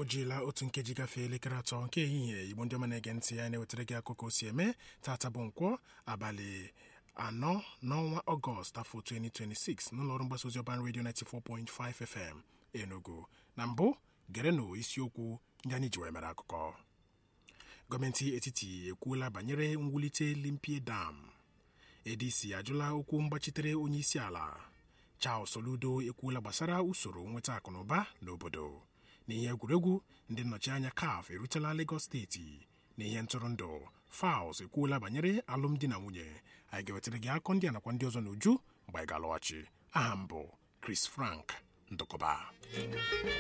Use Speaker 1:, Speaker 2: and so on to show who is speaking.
Speaker 1: jiela otu nkeji gafee elekere atọ nke ehihie igbo ndị ọma na-ege ntị ya na-ewetara gị akụkọ si eme tata bụ nkwọ abalị anọ n'ọnwa ọgọst afọ 2026 n'ụlọọrụ mgbasa ozi ọban redio 94.5 fm enugu na mbụ gerenụ isiokwu ndị anyị ji wee mere akụkọ gọọmenti etiti ekwuola banyere mwulite limpie dam adc ajụla okwu mgbachitere onye isi ala charles soludo ekwuola gbasara usoro nweta akụnụba n'obodo n'ihe egwuregwu ndị nnọchianya caf erutela lagos steeti n'ihe ntụrụndụ fals ekwuola banyere alụmdi na nwunye anyị ga-ewetara gị akọ ndị a nakwa ndị ọzọ n'uju mgbe anyị ga-alọghachi aha m bụ chris frank ndụkọba